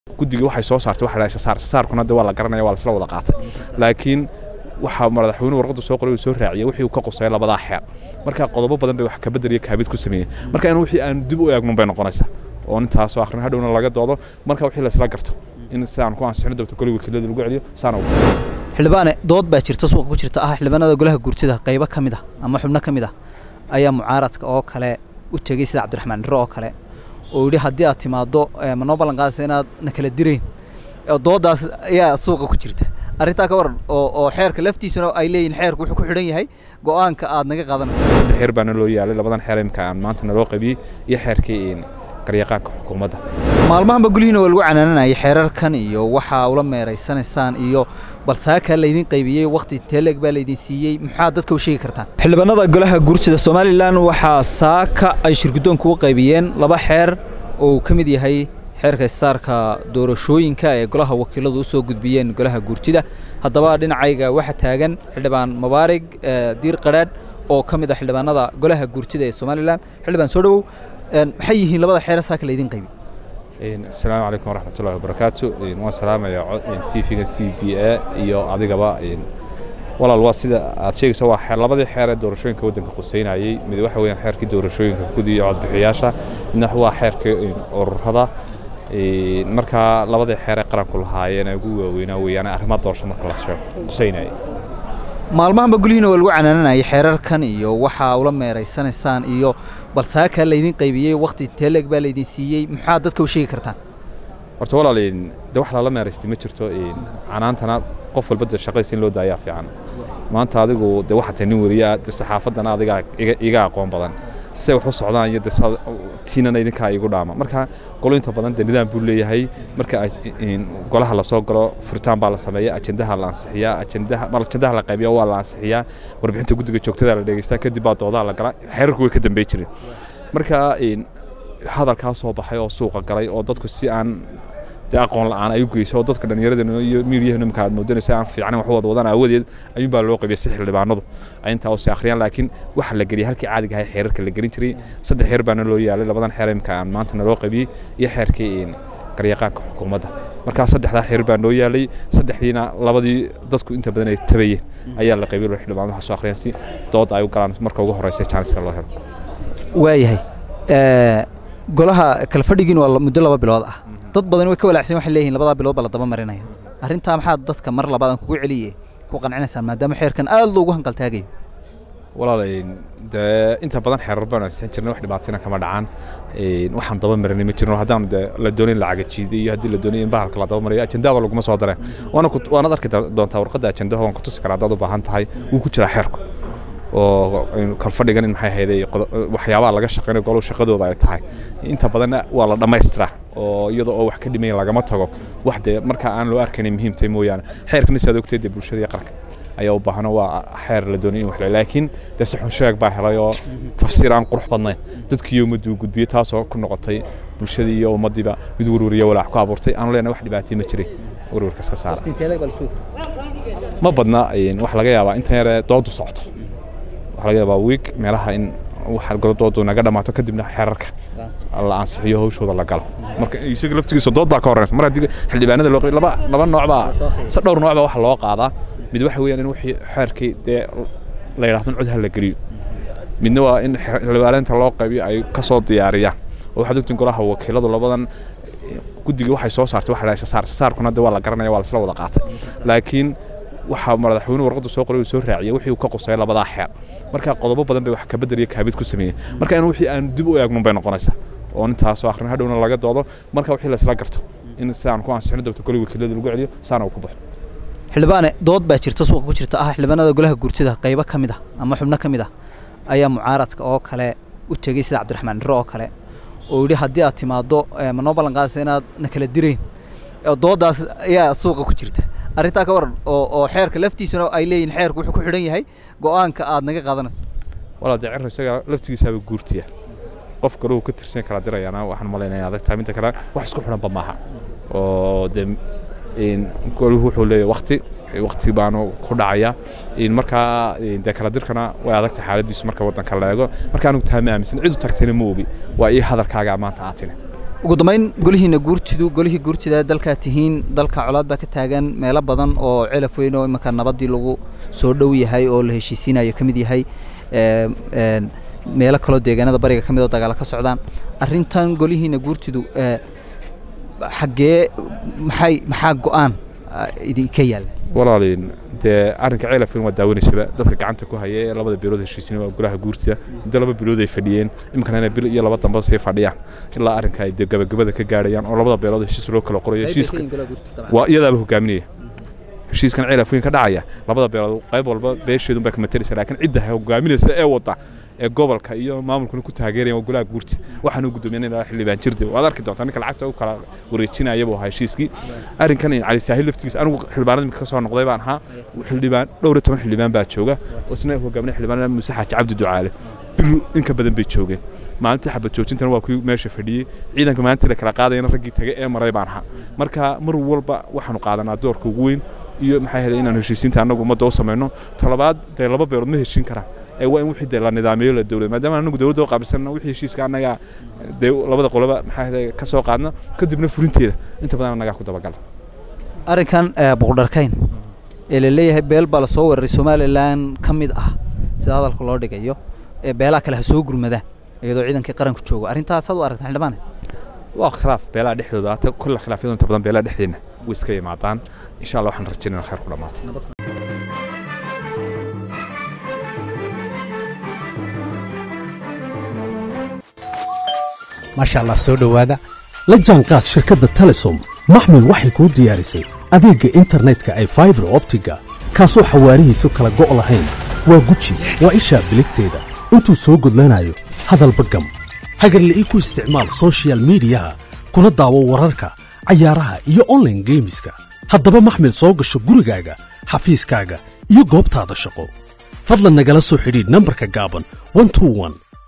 guddiga waxay soo saartay waxa la saar saarkuna de waa la garanaya waa la isla wada qaatay laakiin waxaa madaxweynuhu warqaddu soo qoray uu soo raaciyay wixii uu ka qusay labadaa xeer marka qodobo badan bay wax ka bedel iyo kaabid ku sameeyeen marka in wixii aan dib u eegnun bay noqonaysaa oo intaasoo akhrin hadhowna laga doodo marka wixii la isla garto in sidaan ku ansixino dabta koli wakiilada lagu celiyo saana u xildhibaane dood baa jirta suuqa ku jirta ah xildhibaanada golaha guurtida qaybo ka mid ah ama xubno ka mid ah ayaa mucaaradka oo kale u tegey sida cabdiraxmaan dhiro oo kale oo yidhi haddii aad timaaddo ma noo ballan qaadaysa inaad na kala dirayn dooddaas ayaa suuqa ku jirta arrintaa ka waran oo oo xeerka laftiisana ay leeyihin xeerku wuxuu ku xidhan yahay go'aanka aad naga qaadanayso saddex xeer baana loo yaalay labadan xeer imka aan maanta naloo qabiyey iyo xeerkii garyaqaanka xukuumadda maalmahanba gulyihiina waa lagu canaananayay xeerarkan iyo waxaa ula meeraysanaysaan iyo balsaakaa laydin qaybiyey wakhti teeleg baa laydin siiyey maxaa dadka u sheegi kartaan xildhibaanada golaha guurtida somalilan waxaa saaka ay shirguddoonku u qaybiyeen laba xeer oo uu ka mid yahay xeerka isaarka doorashooyinka ee golaha wakiiladu u soo gudbiyeen golaha guurtida haddaba dhinacayga waxaa taagan xildhibaan mubaarig diir qadhaadh oo ka mid ah xildhibaanada golaha guurtida ee somalilan xildhibaan soo dhowow maxay yihiin labada xeer saaka laydin qaybi asalaamu calaykum waraxmatullahi wabarakaatu waan salaamayaa t v-ga c b a iyo adigaba walaal waa sida aad sheegayso waa labadii xeer ee doorashooyinka waddanka quseynayey mid waxa weeyaan xeerkii doorashooyinka gudi iyo codbixiyaasha midna waa xeerkii ururada markaa labadii xeer ee qaranku lahaayeen ee ugu waaweynaa weeyaan arrimaha doorasho marka la sheego quseynayay maalmahanba gulyihiina waa lagu canaananayay xeerarkan iyo waxaa ula meeraysanaysaan iyo balsaakaa laydin qaybiyey wakhti teeleg baa laydin siiyey maxaa dadka u sheegi kartaan horta walaal de wax lala meeraystay ma jirto canaantana qof walba de shaqadiisa in loo daayaa fiican maanta adigu de waxaa tahay nin weriyaa de saxaafaddana adigaa iga aqoon badan siday wax u socdaan iyo de tiinana idinkaa igu dhaama marka golo inta badan de nidaam buu leeyahay marka golaha lasoo galo furitaan baa la sameeya ajendaha la ansixiyaa ajendaha ajendaha la qaybiya waa la ansixiyaa warbixinta guddiga joogtada la dhegeystaa kadib baa doodaha la galaa xeerarku way ka dambey jireen marka hadalkaa soo baxay oo suuqa galay oo dadku si aan dee aqoon la'aan ay u geyso oo dadka dhallinyaradana iyo miidiyaha marka aad moodanaysa aan fiicnayn wax wada wadaan aawadeed ayuun baa loo qaybiyay si xildhibaanadu ay intaa usi akhriyaan laakiin waxa la geliyay halkii caadiga ahay xeerarka la gelin jiray saddex xeer baana loo yaalay labadan xeer imka aan maanta naloo qaybiyey iyo xeerkii garyaqaanka xukuumadda markaa saddexdaa xeer baa noo yaalay saddexdiina labadii dadku inta badan ay tabayeen ayaa la qaybiyay xildhibaanadu waxaa soo akhriyaan si dood ay u galaan marka ugu horeysa jaaniska loo helo waayahay golaha kala fadhigiin waa muddo laba bilood ah dad badan way ka walaacsan waxay leeyihiin labadaa bilood baa la daba marinaya arrintaa maxaad dadka mar labaad aan kugu celiye ku qancinaysaan maadaama xeerkan aad loogu hanqaltaagayo walaal dee inta badan xeerar baan ansiixin jirnay wax dhibaatina kama dhacaan waxaan daba marinay ma jirno haddaan de la doonin lacaga jiiday iyo haddii la doonay in bahalka la daba mariyo ajendaaba laguma soo dareen waana waanaad arki doontaa warqadda ajendaha waan ku tusi karaa haddaad u baahan tahay wuu ku jiraa xeerku oo kalfadhigan in maxay ahayde waxyaabaha laga shaqeynayo goluhu shaqadooda ay tahay inta badanna waa la dhammaystiraa oo iyadoo oo wax ka dhimayn lagama tago wax dee markaa aan loo arkaynay muhiimtay mooyaane xeerkana si aad ogtay dee bulshada iyo qaranka ayaa u baahno waa xeer la doonay in wax laakiin dee si xun sheeg baa helay oo tafsiir aan qurux badnayn dadkii ummaddu gudbiyey taasoo ku noqotay bulshadii iyo ummaddiiba mid werweriya walaac ku abuurtay aanu leenahay wax dhibaatay ma jiray werwerkas ka saara ma badna wax laga yaabaa intan yare doodu socto waxaa laga yaabaa wiig meelaha in waxa gorodoodu naga dhammaato kadibna xeerarka la ansixiyo hawshooda la galo marka isaga laftigiisa dood baa ka horeysa mar haddii xildhibaanada loo qabiy laba laba nooc baa se dhowr nooc baa waxa loo qaadaa mid waxa weeyaan in wixii xeerkii dee la yidhahdo in cod ha la geliyo midna waa in xildhibaanainta loo qaybiyo ay ka soo diyaariyaan oo waxaad ogtiin golaha wakiiladu labadan guddiga waxay soo saartay waxa la saar saarkuna de waa la garanaya waa la isla wada qaatay laakiin waxaa madaxweynuhu warqaddu soo qoray uu soo raaciyay wixii uu ka qusay labadaa xeer marka qodobo badan bay wax ka bedel iyo kaabid ku sameeyeen marka in wixii aan dib u eegnun bay noqonaysaa oo intaasoo akhrin hadhowna laga doodo marka wixii la isla garto in sidaan ku ansixino dabta koli wakiilada lagu celiyo saana uu ku baxo xildhibaane dood baa jirta suuqa ku jirta ah xildhibaanada golaha guurtida qaybo ka mid ah ama xubno ka mid ah ayaa mucaaradka oo kale u tegey sida cabdiraxmaan dhiro oo kale oo yidhi haddii aad timaaddo ma noo ballan qaadaysa inaad na kala dirayn dooddaas ayaa suuqa ku jirta arrintaa ka waran oo oo xeerka laftiisana ay leeyihin xeerku wuxuu ku xidhan yahay go'aanka aad naga qaadanayso walaa dee cir isaga laftigiisaaba guurtiya qof kale uu ka tirsan kala dirayaana waxaan malaynayaa adag tahay midda kale wax isku xidhanba maaha oo dee goluhu wuxuu leeyahay wakti wakti baanu ku dhacaya markaa dee kala dirkana way adagtahay xaaladiisu marka waddanka la eego marka anigu taha ma aaminsan cid u tagtayna ma ogi waa ii hadalkaaga maanta aad tini ugu dambayn golihiina guurtidu golihii guurtida dalkaa tihiin dalka colaad baa ka taagan meelo badan oo celaf weyn oo iminka nabaddii lagu soo dhow yahay oo la heshiisiinayo ka mid yahay meelo kaloo deegaanada bariga ka mid oo dagaalo ka socdaan arrintan golihiina guurtidu xaggee maxay maxaa go-aan idinka yaalla walaaliin dee arrinka ceelafin waa daawanaysaba dadka gacanta ku haya ee labada bilood heshiisina waa golaha guurtida muddo laba bilood ay fadhiyeen iminkana inay bil iyo laba damba sii fadhiyaan ilaa arrinka ay dee gabagabada ka gaarayaan oo labada beelood heshiis loo kala qorayo heshiiska waa iyadaaba hogaaminaya heshiiskan ceelafweyn ka dhacaya labada beelood qayb walba beesheedun baa ka matalaysa laakiin cidda hogaaminaysa ee wada ee gobolka iyo maamulkuna ku taageeraya waa golaha guurti waxaan u gudoomiyan ilaa xildhibaan jirde waad arki doontaa ninka lacagta u kala wareejinaya buu ahaa heshiiskii arrinkan cali saahil laftigiisa anigu xildhibaanada imika ka soo noqday baan ahaa xildhibaan dhowr iyo toban xildhibaan baa jooga oo isna hogaaminaya xildhibaanada muuse xaaji cabdi ducaale bil inka badan bay joogeen maalintii xabad joojintana waa kuwii meesha fadhiyey ciidanka maalintii la kala qaadayana raggii tagay ee maray baan ahaa marka mar walba waxaanu qaadanaa doorka ugu weyn iyo maxaa helay inaan heshiisiinta annagu ummadda u samayno talabaad dee laba beelood ma heshiin karaan ee waa in wixii dee la nidaamiyo la dowlad maadaama anagu dowladda u qaabilsanna wixii heshiiska annaga dee labada qoloba maxaa helay ka soo qaadna kadibna fulinteeda inta badan annagaa ku dabagala arrinkan boqdharkayn ee la leeyahay beel baa la soo weeraray somalilan ka mid ah sida hadalka loo dhigayo ee beelaha kale ha soo gurmadaan iyadoo ciidankii qaranku joogo arrintaasaad u aragtaa xildhibaane waa khilaaf beelaha dhexdooda hata kulla khilaafyadu inta badan beelaha dhexdeena way iska yimaadaan insha allah waxaan rajaynaa khayr ku dhammaato maasha allah soo dhowaada la jaanqaad shirkadda telesom maxmil waxay kuu diyaarisay adeegga internetka ay faibar optiga kaasoo xawaarihiisu kala go' lahayn waa guji waa ishaa biligteeda intuu soo gudlanayo hadalba gam hagarle ii ku isticmaal sochial midiyaha kuna daawo wararka cayaaraha iyo onlaine geemiska haddaba maxmil soo gasho gurigaaga xafiiskaaga iyo goobtaada shaqo fadlan nagala soo xidhiidh nambarka gaaban